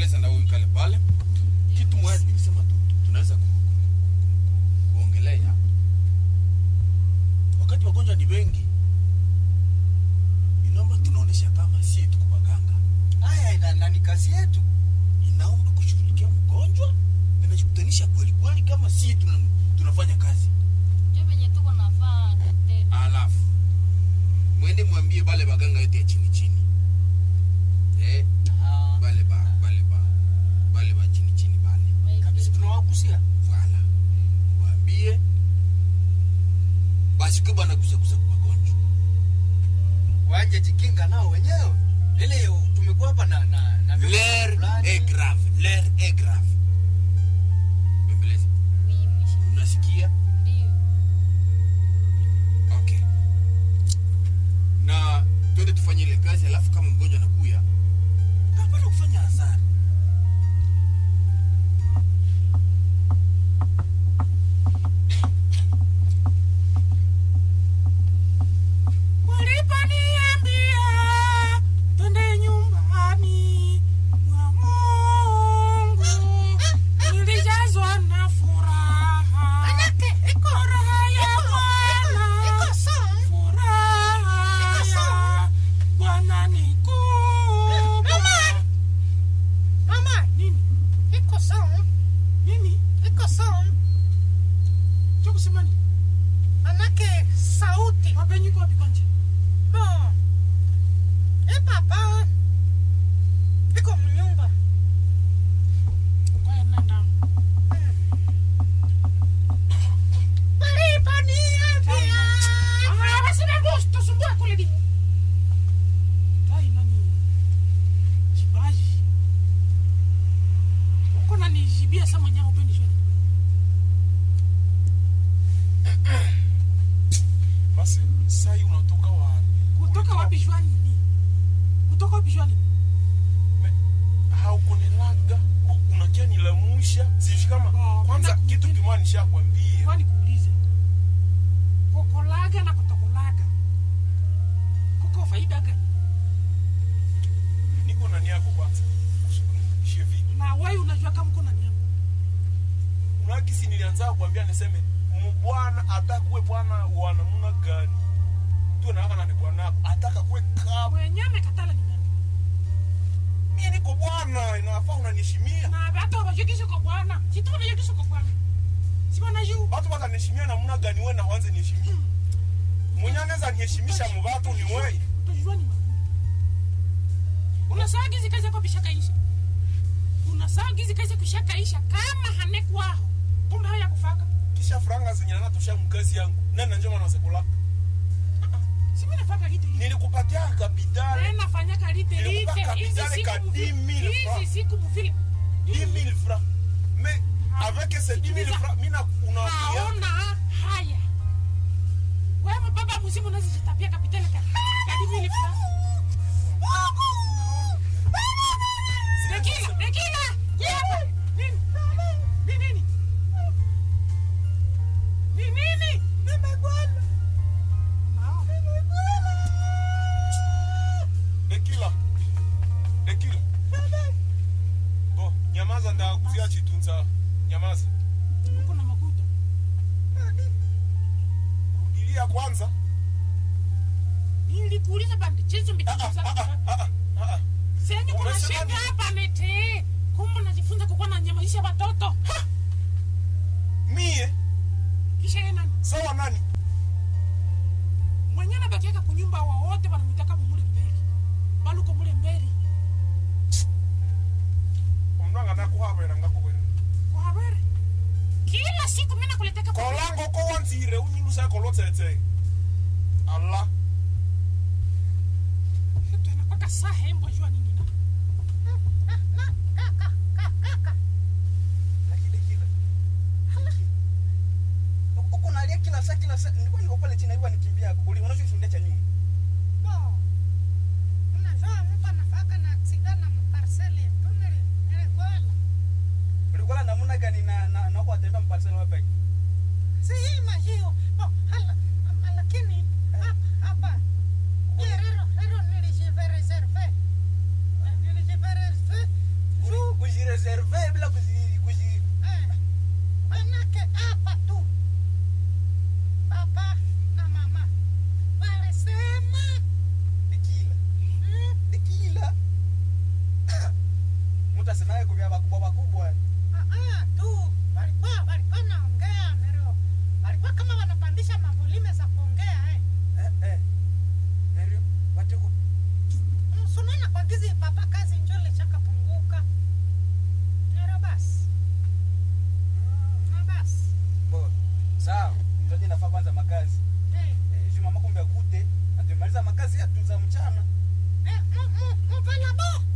bembeleza na wewe ukale pale kitu moja nilisema tu tu- tunaweza ku, ku, kuongelea wakati wagonjwa ni wengi inaomba tunaonesha kama si tuko waganga haya ina- na ni kazi yetu inaomba kushughulikia mgonjwa na najikutanisha kweli kweli kama si tuna, tunafanya kazi njo venye tuko nafaa daktari alafu mwende mwambie bale baganga yote ya chini chini eh, Ah, bale ba bale ba bale ba chini chini bale kabisa tunawagusia vala waambie basi kwa bana kusakusa kwa magonjwa waje jikinga nao wenyewe ile tumekuwa hapa na na na l'air fulani. est grave l'air est grave bembeleza Oui, mheshimiwa. unasikia Ndio. okay na twende tufanye ile kazi alafu kama mgonjwa anakuya hapana kufanya hasara waliponiambia twende nyumbani mwa Mungu nilijazwa na furaha furaha ya Bwana furaha ya Bwana ni kubwa Mama, nini iko sawa, nini iko sawa. cha kusema nini Manake sauti. mapenyi kwa pikonje Bon. E papa. Iko mnyumba. kwa nenda Waliponiambia. ah basi na gusto sumbua kule di tai nani jibaji uko na nijibia sama nyao pendi shwani basi sai unatoka wapi kutoka wapi shwani ni kutoka wapi shwani haukunilaga unakia nilamusha sijui kama Oh, kwanza kuna- kitu kimoja nishakwambia kwani kuulize kukolaga na kutokolaga kuko faida gani niko nani yako kwanza ushie vipi na wewe unajua kama uko na nyama unakisi nilianza kuambia niseme mbwana atakuwe bwana wa namna gani tu naaka nani bwanako ataka kuwe kama mwenye amekatala ni nani mie niko bwana inafaa unaniheshimia na hata wabashikishe kwa bwana situ wanashikishe kwa bwana si wanajua watu wakaniheshimia namna gani we na wanze niheshimia mwenye anaweza niheshimisha mubatu ni wewe utajua ni makuu unasaa gizi kazi yako bishakaisha unasaa gizi kazi yako ishakaisha kama hanekwaho kumbe haya kufaka kisha franga zenye nanatosha mkazi yangu nani njoma nasekulaka si mimi nafaka lite lite nilikupatia kapitali Wewe nafanya kalite lite Nilikupa hizi kapitali ka siku 10 000 mufile hizi francs. siku mufile 10 000 francs mais avec ces 10 000 francs mina unaambia haona haya wewe baba mzimu unazijitapia kapitali ka kadi vile fra Dekila, dekila. Yapa. Nini? Ni nini? Ni nini? Nimegwala. dekila dekila bo nyamaza ndakuzia chitunza nyamaza Uko na makuta. rudilia kwanza Nilikuuliza bandi chezo Ah, ah, mbikiza. ah, ah, ah, ah. Senyi kuna Umesema shida nini? hapa nete. Kumbe najifunza kukuwa na nyamaisha watoto. mie Kisha yeye nani? sawa nani Mwenye anabakiaka kunyumba wa wote wanamwitaka mumule mbele. Baluko mule mbele. omnanga nakuhabwera ngakubwera Kwa habari. Kila siku mimi nakuleteka kwa kolango ko wanzire unyinusa kolotsetse allah Kitu inakwaka saa hembo jua nini na. Laki dekila. Huko nalia kila saa kila saa. Nilikuwa niko pale chini alikuwa nikimbia. Uli unachoshundia cha nyuma. Bon. Unajua mtu anafaka na aksida na mparcele tu nili niligola. Ulikuwa na namna gani na na na kwa tembea mparsela wapi? Si hii majio. Bon, hala lakini hapa hapa. Ye rero rero nilijive reserve. Nilijive reserve. Uli- nasemaka kubya bakubwa bakubwa Ah, ah, tu walikuwa walikuwa naongea nero walikuwa kama wanapandisha mavolime za kuongea eh. eh, eh. Nero, watiko Mm, sunana kwa gizi papa kazi njole chakapunguka nero basi na basi bo sawa tutaje nafaa kwanza makazi eh. eh, juu mama kumbe akute na tumemaliza makazi yetu za mchana Eh, mu- mu- muvala bo